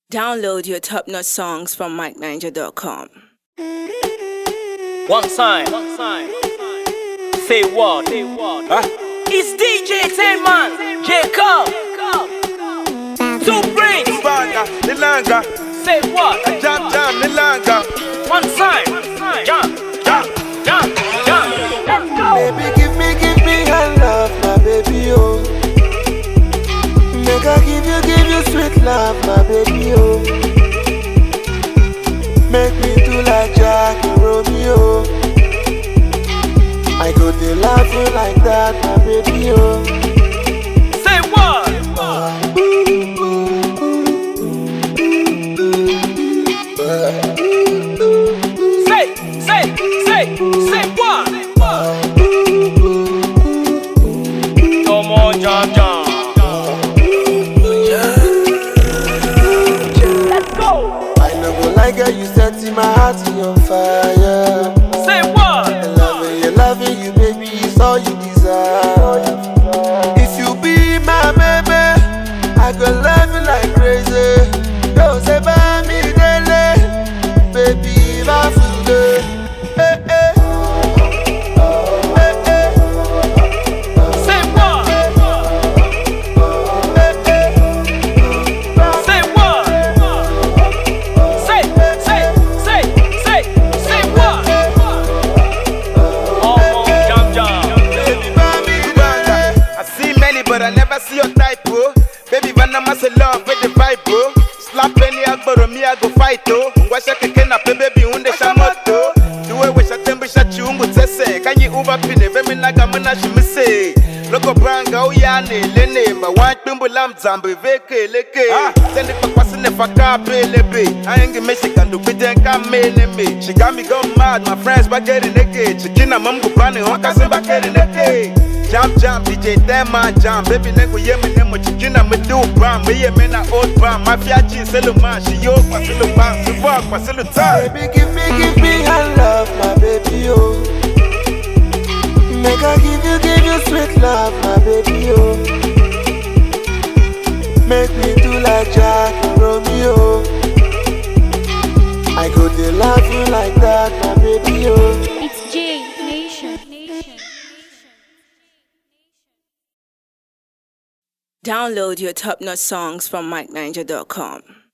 Download your top notch songs from MikeNiger.com. One time. One time. Say what? Say what? It's DJ Tayman. Jacob. Two brains. Banga, Nilanga, Say what? Jam Jam, Nilanga. One time. Jump. Jump. Jump. Jump. Let's go. Baby, give me, give me your love, my baby, oh. Make I give you, give you sweet love, my baby, oh. Make me do like Jack and Romeo. I go to love you like that, my baby, oh. Say what? Say, say, say, say what? Come on, jump, jump. Let's go. I no go like how you setting my heart on fire. Say what? And loving you, loving you, baby, is all you desire. If you be my baby, I go love you like crazy. Don't say by me daily, baby, my food. Hey, hey. Hey, hey. Say what? Hey, hey. Say what? Say, say, say, say, say what? Come on, jump, jump. Baby, Bambi, Banga. I see many, but I never see your type, oh. Baby, Vanna say love with the vibe, oh. Slap any agboro, me I go fight, oh. Ngwasha keke na pe baby unde shamoto. Duwe we shatembe shachungu tese. Kanyi uva pine, vemi naga muna shimise. Loko branga uyane lene ma want bimbo lam zambe veke leke. Send it for kwasine faka pelebe. I ain't Michigan do biden kamene me. She got me go mad, my friends back getting naked. Chikina mamgu bani honka se back getting naked. Jam jam DJ Tema jam baby nengu ye me nemo chikina me do bam me ye me na old bam mafia chi selu man she yo kwa selu bam she walk kwa selu time. Baby, give me, give me your love, my baby, oh. Make I give you, give you sweet love, my baby, oh. Make me do like Jack and Romeo. I go to love you like that, my baby, oh. It's J Nation. Download your top notch songs from MikeNiger.com.